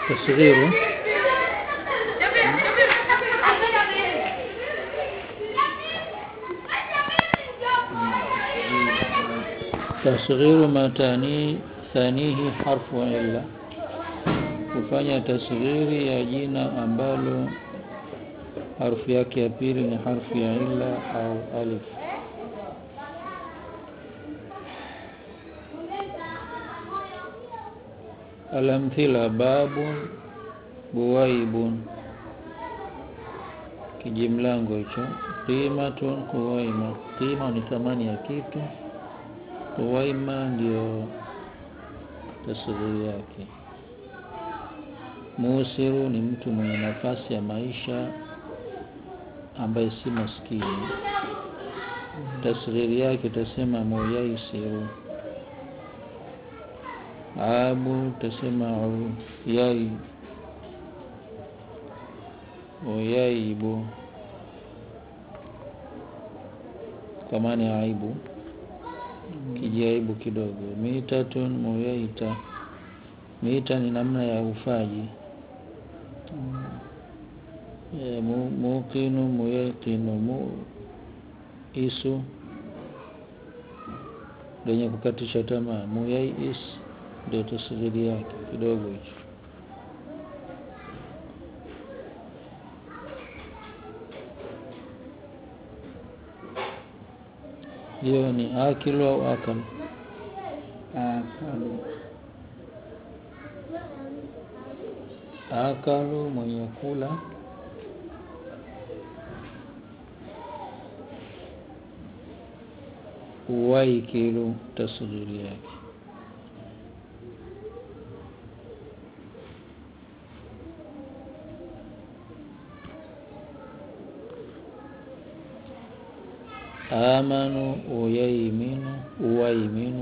tasghiru tasghiru ma tani thanihi harfu illa kufanya tasghiri ya jina ambalo harfu yake ya pili ni harfu ya illa au alif alamthila babun buwaibun kijimlango hicho qimatun quwaima qima ni thamani ya kitu quwaima ndio tasghiri yake musiru ni mtu mwenye nafasi ya maisha ambaye si maskini tasghiri yake tasema muyaisiru abu tasema yai uyaibu kwa maana ya aibu kijiaibu kidogo mitatun muyaita mita ni namna ya ufaji e, mu, muqinu muyaqinu mu isu lenye kukatisha tamaa muyais ndio tasghiri yake kidogo hicho hiyo ni akilu au akal akalu akalu mwenye kula uwaikilu tasghiri yake amanu uyaiminu uwaiminu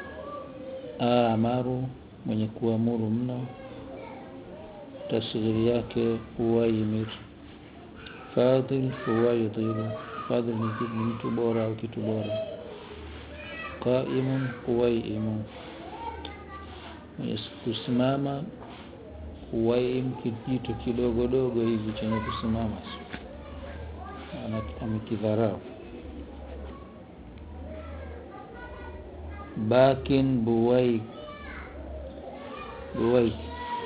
amaru mwenye kuamuru mno tasghiri yake uwaimir fadhil uwaidhiru fadhil ni kitu- ni mtu bora au kitu bora qaimun uwaimu mwenye kusimama uwaim kijitu kidogodogo hivi chenye kusimama Ana- amekidharau bakin buwaik buwaik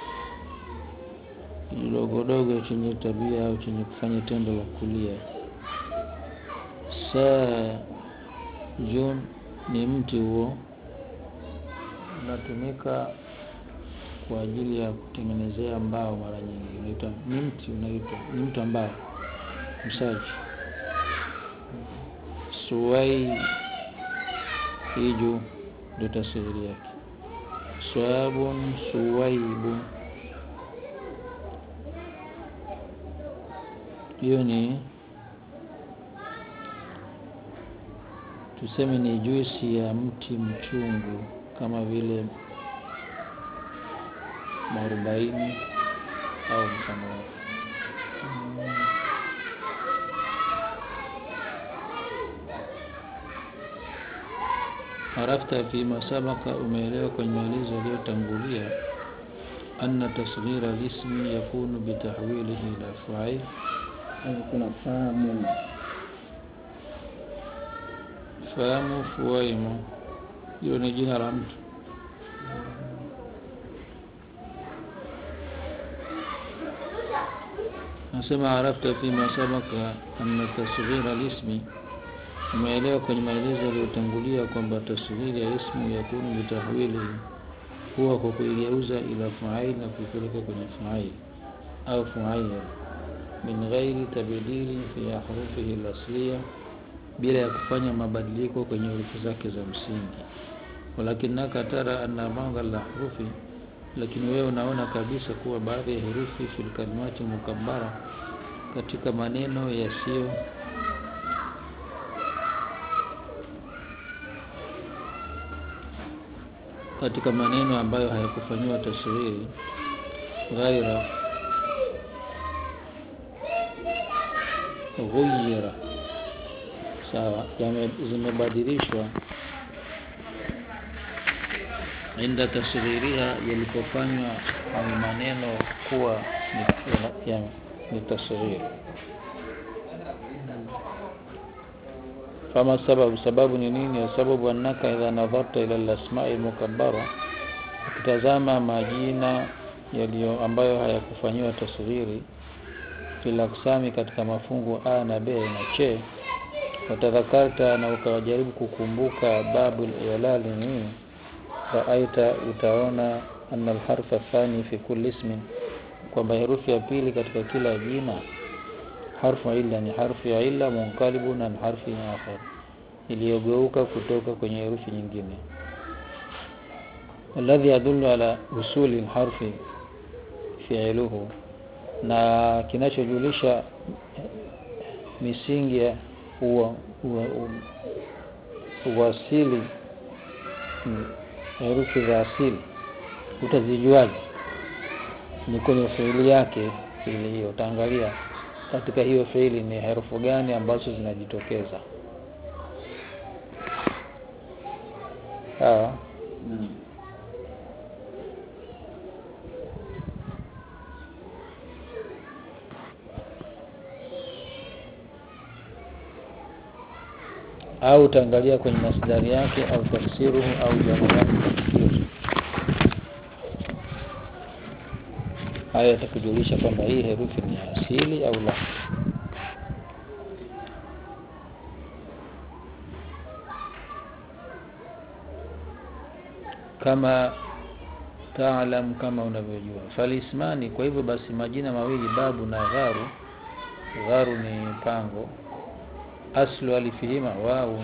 kidogodogo chenye tabia au chenye kufanya tendo la kulia saa jun ni mti huo unatumika kwa ajili ya kutengenezea mbao mara nyingi unaitwa ni mti unaitwa ni mtu ambao msaji suwai hiju ndio tasiri yake swabun suwaibu hiyo ni tuseme ni juisi ya mti mchungu kama vile mwarobaini au mfano wake arafta fima sabaka umeelewa kwenye maelezo yaliyotangulia anna tasghira lismi yakunu bitahwilihi ila fa'il hapo kuna fahamu fahamu fuwaimu hilo ni jina la mtu nasema arafta fima sabaka anna tasghira lismi umeelewa kwenye maelezo yaliyotangulia kwamba tasghiri ya ismu yakunu bitahwili huwa kwa kuigeuza ila fail na kuipeleka kwenye fail au fail min ghairi tabdili fi ahrufihi al-asliya bila ya kufanya mabadiliko kwenye herufi zake za msingi walakinaka tara anna ba'dha al-ahrufi lakini wewe unaona kabisa kuwa baadhi ya herufi fil kalimati mukabbara katika maneno yasiyo katika maneno ambayo hayakufanyiwa taswiri ghaira ghuyira sawa yame- zimebadilishwa inda tasghiriha yalipofanywa hayo maneno kuwa ni, ya, ni tasghiri fama sababu sababu ni nini sababu annaka idha nadharta ila al-asma'i mukabbara ukitazama majina yaliyo ambayo hayakufanyiwa tasghiri fil aksami katika mafungu a na b na c watadhakarta na ukajaribu kukumbuka babu al-i'lal ni nini raaita utaona anna al-harfa thani fi kulli ismin kwamba herufi ya pili katika kila jina harfu illa ni harfu ya illa munqalibun an harfi akhar iliyogeuka kutoka kwenye herufi nyingine alladhi yadullu ala usuli harfi fi'luhu na kinachojulisha misingi ya uwa, uwa, uwasili herufi za asili utazijuaje ni kwenye fiili yake fiili hiyo utaangalia katika hiyo fiili ni herufu gani ambazo zinajitokeza sawa Naam. au utaangalia kwenye masdari yake au tafsiruhu au jamu yake tafsiri haya yatakujulisha kwamba hii herufi ni ya asili au la kama taalam kama unavyojua falismani kwa hivyo basi majina mawili babu na gharu gharu ni pango aslu alifihima wau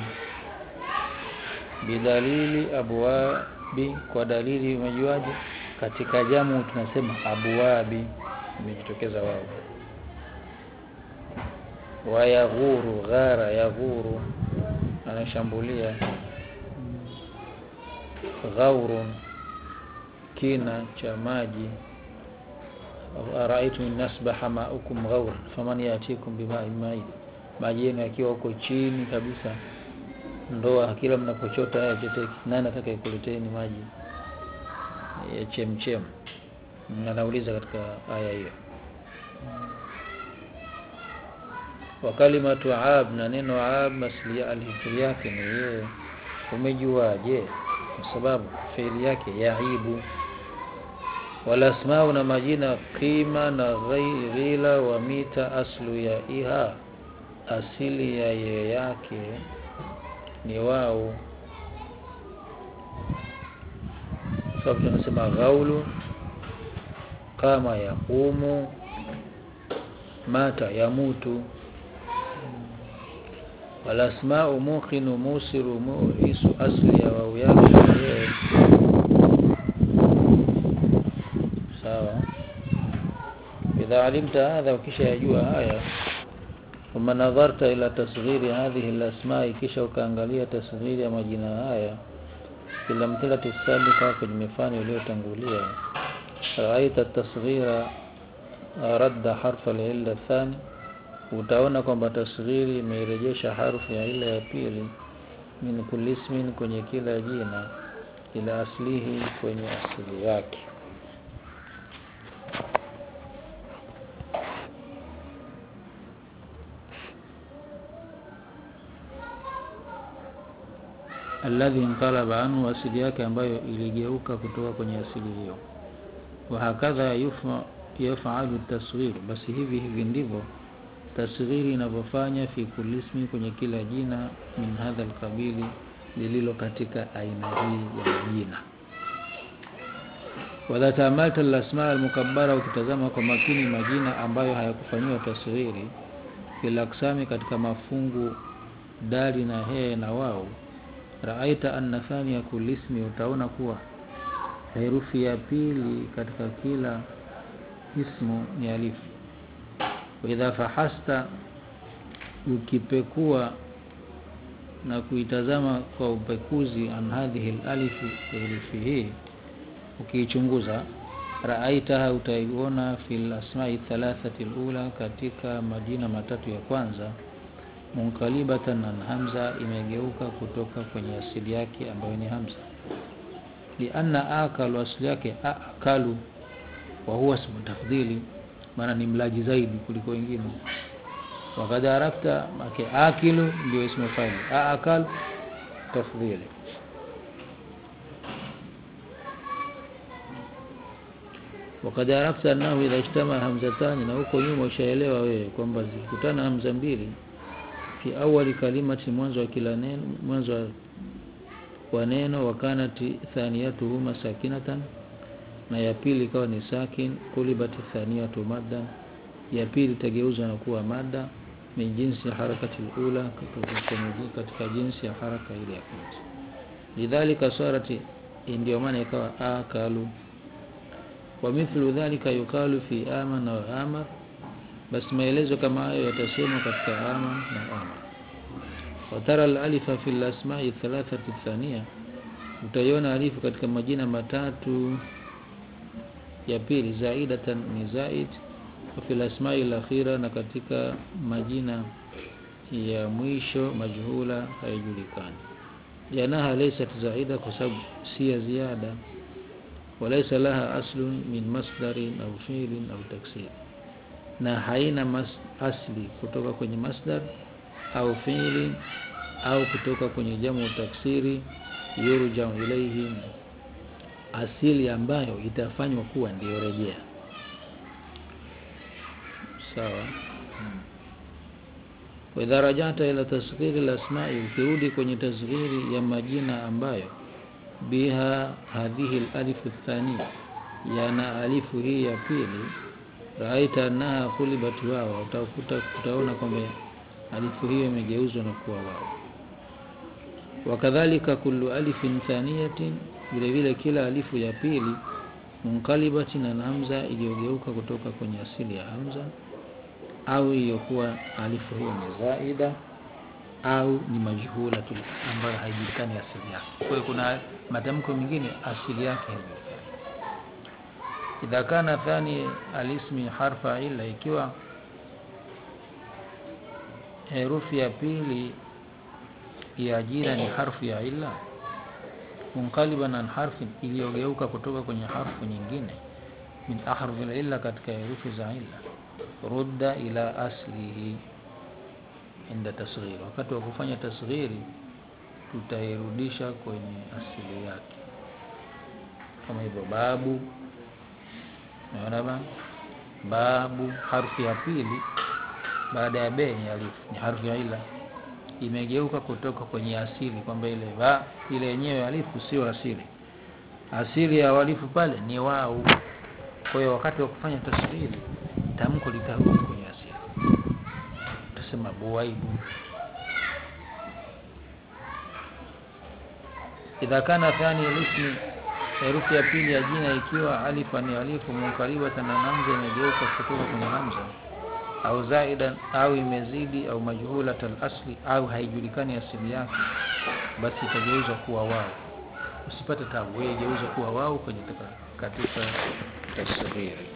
bidalili abwabi kwa dalili umejuaje katika jamu tunasema abwabi imejitokeza wao wayaghuru ghara yaghuru anashambulia ghaurun kina cha maji araitu nasbaha maukum ghaur faman yatikum bima'in ma'in maji yenu yakiwa huko chini kabisa ndoa kila mnapochota haya choteki nani atakayekuleteni maji ya chemchem anauliza katika aya hiyo wa kalimatu ab na neno ab asli alifili yake ni yeye umejuaje kwa sababu fiili yake yaibu wala asmau na majina qima na ghai- ghila wa mita aslu ya iha asili ya ye yake ni wao sababu tunasema ghaulu kama yaqumu mata yamutu wala asma'u muqinu musiru mu'isu asli ya wao yake yeye sawa idha alimta hadha ukisha yajua haya ثم نظرت إلى تصغير هذه الأسماء kisha ukaangalia tasghiri ya majina haya kila mthilati sabika kwenye mifano iliyotangulia raaita tasghira radda harfa al-illa thani utaona kwamba tasghiri imeirejesha harfu ya ila ya pili min kulli ismin kwenye kila jina ila aslihi kwenye asili yake alladhi inqalaba anhu asili yake ambayo iligeuka kutoka kwenye asili hiyo wa hakadha yufa yafalu tasghir basi hivi hivi ndivyo tasghiri inavyofanya fi kulli ismi kwenye kila jina min hadha alqabili lililo katika aina hii ya jina wadha taamalta alasma almukabbara ukitazama kwa makini majina ambayo hayakufanyiwa tasghiri fil aksami katika mafungu dali na he na wao raaita anna thania kulli ismi utaona kuwa herufi ya pili katika kila ismu ni alifu wa idha fahasta ukipekua na kuitazama kwa upekuzi an hadhihi alalifi herufi hii ukiichunguza raaitaha utaiona fil asma'i thalathati alula katika majina matatu ya kwanza munqalibatan an hamza imegeuka kutoka kwenye asili yake ambayo ni hamza lianna akalu asli yake akalu wa huwa ismu tafdhili maana ni mlaji zaidi kuliko wengine wakad arafta make akilu ndio ismu faili akal tafdhili wakad arafta annahu idha ijtama hamzatani na huko nyuma ushaelewa wewe kwamba zikikutana hamza mbili fi awali kalimati mwanzo wa kila neno mwanzo wa wa neno wakanati thaniyatuhuma sakinatan na ya pili ikawa ni sakin kulibati thaniyatu maddan ya pili itageuzwa na kuwa mada min jinsi harakati ula katika jinsi ya haraka ile ya kwanza lidhalika sarati ndio maana ikawa akalu wa mithlu dhalika yukalu fi amana wa amar basi maelezo kama hayo yatasemwa katika ama na amar watara alalifa fi lasmai thalathati thania utaiona alifu katika majina matatu ya pili zaidatan ni zaid wa fi lasmai lakhira na katika majina ya mwisho majhula haijulikani janaha laysat zaida kwa sababu si ya ziada walaysa laha aslun min masdarin au fi'lin au taksir na haina mas, asli kutoka kwenye masdar au fi'li au kutoka kwenye jamu taksiri yurja ilaihi asili ambayo itafanywa kuwa ndiyo rejea sawa waidha rajata ila tasghiri lasmai ukirudi kwenye tasghiri ya majina ambayo biha hadhihi alalifu thania yana alifu hii ya pili raaita annaha kulibat wawa utakuta utaona kwamba alifu hiyo imegeuzwa na kuwa wao wakadhalika kullu alifin thaniyatin vile vile kila alifu ya pili munkalibatin na hamza iliyogeuka kutoka kwenye asili ya hamza au iliyokuwa alifu hiyo ni zaida au ni majhula tu ambayo haijulikani asili yake kwa hiyo kuna matamko mengine asili yake haijulikani idha kana thani alismi harfa illa ikiwa herufi ya pili ya jina ni harfu ya illa munqaliban an harfin iliyogeuka kutoka kwenye harfu nyingine min ahrfi illa katika herufi za illa rudda ila aslihi inda tasghir wakati wa kufanya tasghiri tutairudisha kwenye asili yake kama hivyo babu naona ba babu harfu ya pili baada ya be ni alifu ni harfu ya ila imegeuka kutoka kwenye asili kwamba ile ba ile yenyewe alifu sio asili asili ya walifu pale ni wau kwa hiyo wakati wa kufanya tasghiri tamko litarudi kwenye asili tutasema buwaibu idha kana thani alismi herufi ya pili ya jina ikiwa alifa ni alifu munkaribatan na hamza imegeuka kutoka kwenye hamza au zaidan au imezidi au majhulat asli au haijulikani asili yake basi itageuzwa kuwa wao usipate tabu wewe geuza kuwa wao kwenye katika tasghiri